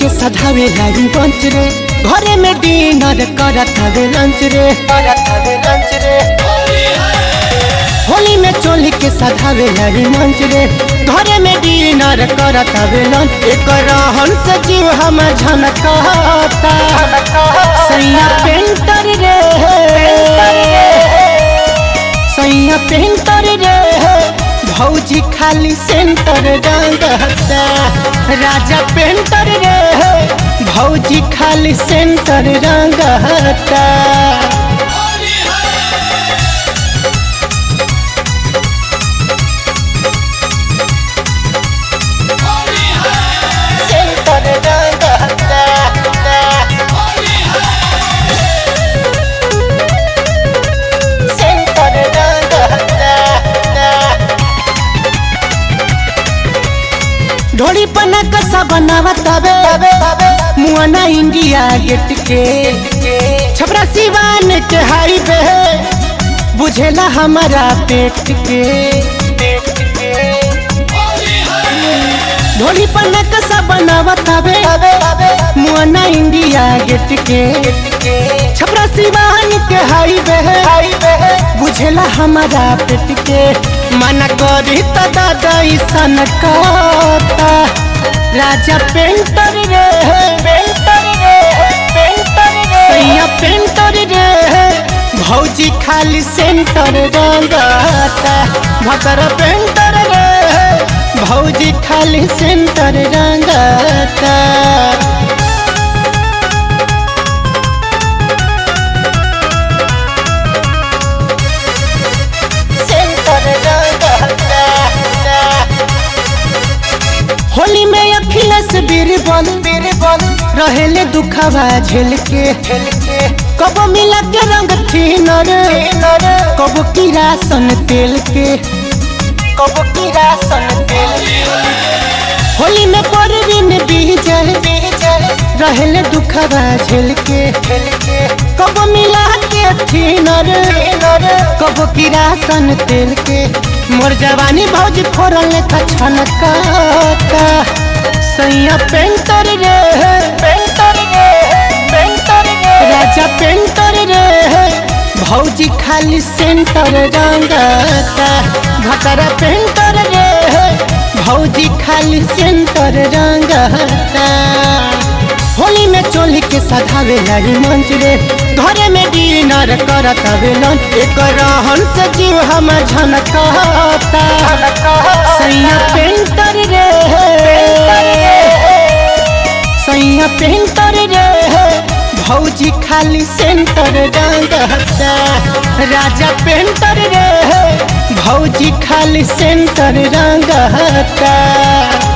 के सधावे लाई बंच रे घरे में डिनर करत हवे लंच रे करत हवे लंच रे होली में चोली के सधावे लाई मंच रे घरे में डिनर करत हवे लंच एक रहन से जीव हम झनकता सैया पेंटर रे सैया पेंटर रे भौजी खाली सेंटर रंगता राजा पेंटर रे भौजी खाली सेंटर रंगता सेंटर रंगता सेंटर रंगता ढोली पना कसा बनावा तबे मुआना इंडिया गेट के छपरा सिवान के हाईवे बुझेला हमारा पेट के ढोली पना कसा बनावा तबे मुआना इंडिया गेट के छपरा सिवान के हाईवे बुझेला हमारा पेट के मना करी त दादा सन कहता राजा पेंटर रे पेंटर रे पेंटर रे सैया पेंटर रे भौजी खाली सेंटर रंगता भतर पेंटर रे भौजी खाली सेंटर रंगता सेंटर रंगता होली में अखिलेश बीरबल बीरबल रहेले दुखवा झेल के झेल के कब मिला के रंग थीनर कब किरासन तेल के कब किरासन तेल होली में परवीन बीजल बीजल रहेले दुखवा झेल के झेल के कब मिला के थीनर कब किरासन तेल के मोर जवानी भौज फोरल छनका सैया पेंटर रे पेंटर रे पेंटर रे राजा पेंटर रे भौजी खाली सेंटर रंगता भतरा पेंटर रे भौजी खाली सेंटर रंगता होली में चोली के सधावे लाई मंच रे घरे में डिनर करत हवे लंच एक रहन से जीव हम झनकता सैया पेंटर रे सैया पेंटर रे भौजी खाली सेंटर रंगता राजा पेंटर रे भौजी खाली सेंटर रंगता